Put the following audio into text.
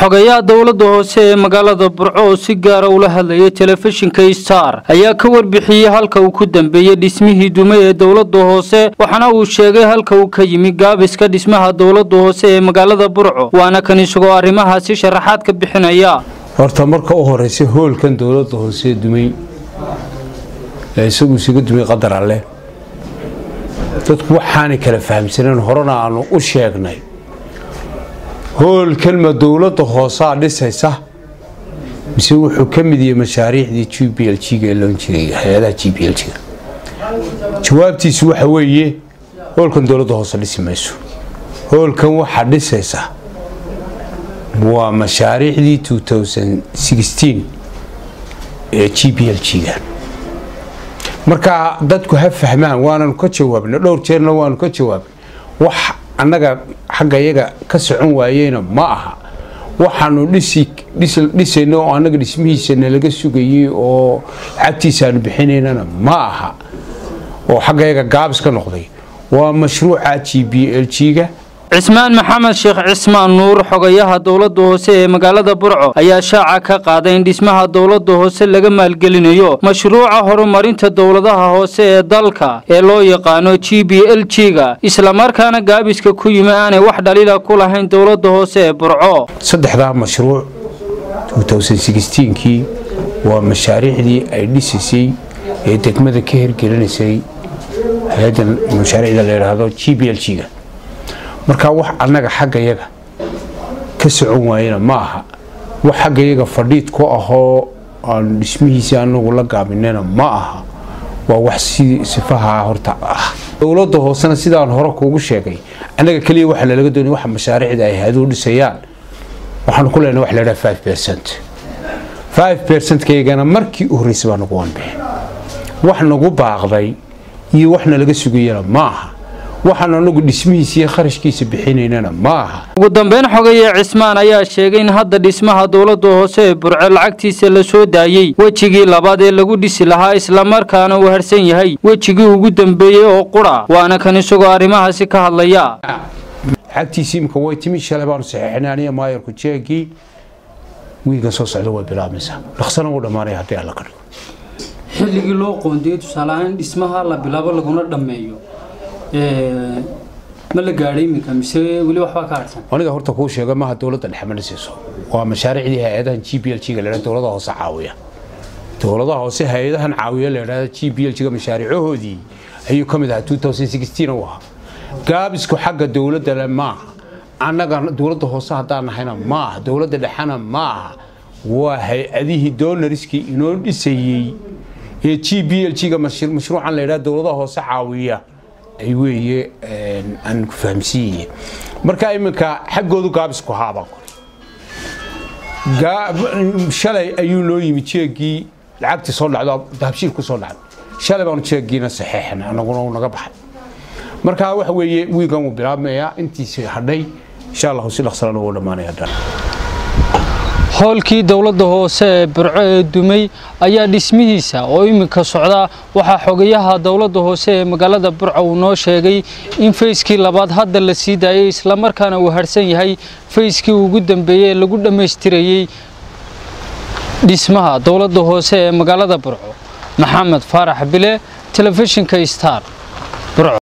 xogayaha dowladda hoose ee magaalada burco oo si gaara ula hadlayay telefishinka star ayaa ka warbixiyey halka uu ku dambeeyey dhismihii dume ee dowladda hoose waxaana uu sheegay halka uu ka yimi gaabiska dhismaha dowladda hoose ee magaalada burco waana kan isagoo arrimahaasi sharaxaad ka bixinaya horta marka u horeysa hoolkan dowladda hoose dumay ee isagu isaga dumay qadar alleh dadku waxaanay kala fahamsaneen horena aanu u sheegnay hoolkan ma dowladda hoosaa dhisaysa mise wuxuu ka mid yahay mashaariicdii g b l g-ga ee loon jiray hay-adaha g b l g-ga jawaabtiisu waxa weeye hoolkan dowladda hoose dhisi mayso hoolkan waxaa dhisaysa waa mashaariicdii ee g b l g-ga marka dadku ha fahmaan waananu ka jawaabna dhowr jeerna waanu ka jawaabna wax annaga xagga yaga ka socon waayeyna ma aha waxaanu dhisayno oo annaga dhismihiisana laga sugayey oo lacagtiisa aanu bixinaynana ma aha oo xagga yaga gaabis ka noqday waa mashruuca g b l g-ga cismaan maxamed sheekh cismaan nuur xogayaha dowladda hoose ee magaalada burco ayaa shaaca ka qaaday in dhismaha dowladda hoose laga maalgelinayo mashruuca horumarinta dowladaha hoose ee dalka ee loo yaqaano g b l g-ga islamarkaana gaabiska ku yimi aanay wax dhaliila ku lahayn dowladda hoose ee burco saddexdaa mashruuc kii waa mashaariicdii ay dhisisay ee degmada ka hirgelinaysay hay-addan mashaariicda la yidhaahdo g b l g-ga markaa wax annaga xagga yaga ka socon waayena ma aha wax xagga yaga fadhiid ku ahoo aanu dhismihiisii anagu la gaabinayna ma aha waa wax si sifaha horta ah dowladda hoosena sidaan hore kuugu sheegay annaga keliya waxa nalaga doonay waxa mashaariicda ay hay-aduhu dhisayaan waxaanu ku leenahay wax la yidhaha five percent five percent-kaygana markii u horreysay baa nagu wanbixin wax nagu baaqday iyo wax nalaga sugayana ma aha waxaan anagu dhismihiisa iyo kharashkiisa bixinaynana ma aha ugu dambeyn xogaye cismaan ayaa sheegay in hadda dhismaha dowladda hoose ee burco lacagtiisa la soo daayey wejigii labaad ee lagu dhisi lahaa islamarkaana uu harsan yahay wejigii ugu dambeeyey oo qura waana kan isagoo arrimahaasi ka hadlaya lacagtiisi imika way timi shalay baanu saxeexinay aniga maayarku jeegii wiilkan soo socda way bilaabmaysaa dhaqsana wuu dhammaanaya haddii alla ka dhigo xilligii loo qoondiyey tusaaleahaan in dhismaha la bilaabo laguna dhammeeyo ma la gaadhay iminka mise weli waxbaa ka harsan aniga horta kuu sheega maaha dowladda dhexe ma dhisayso waa mashaariicdii hay-adahan g b l g-ga la dowladaha hoose caawiya dowladaha hoose hay-adahan caawiya la yidhahda g b l g-ga mashaariicahoodii ayuu ka mid ahaa u ahaa gaabisku xagga dowladda maaha annaga dowladda hoose haddaan nahayna ma aha dowladda dhexena ma aha waa hay-adihii doonariskii inoo dhisayey ee g b l g-ga mashruucan la yidhahda dowladaha hoose caawiya ay weeye aan ku fahamsiiye marka iminka xaggoodu gaabisku haabaan kore shalay ayuu noo yimi jeegii lacagtii soo dhacdo dahabshiil ku soo dhacdo shalay baanu jeegiina saxeexna anaguna uu naga baxay marka waxa weeye wiilkan wuu bilaabmayaa intiisi hadhay insha allahu si dhaqsalana wuu dhammaanaya hoolkii dowladda hoose ee burco ee dumay ayaa dhismihiisa oo iminka socda waxaa xogayaha dowladda hoose ee magaalada burco uu noo sheegay in fayskii labaad hadda la sii daayay islamarkaana uu harsan yahay fayskii ugu dambeeyey ee lagu dhammaystirayey dhismaha dowladda hoose ee magaalada burco maxamed faarax bile telefishinka star burco